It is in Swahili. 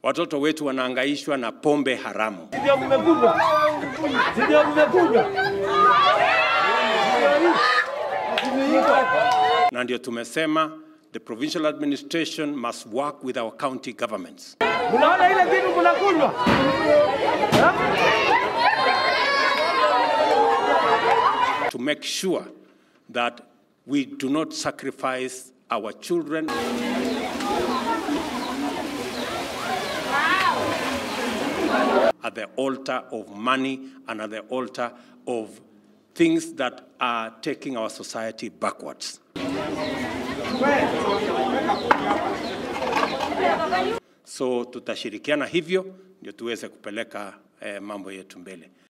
Watoto wetu wanaangaishwa na pombe haramu. Ndio mmekuja, ndio mmekuja. na ndio tumesema the provincial administration must work with our county governments Mnaona ile kitu mnakunywa to make sure that we do not sacrifice our children at the altar of money and at the altar of things that are taking our society backwards. So tutashirikiana hivyo ndio tuweze kupeleka eh, mambo yetu mbele.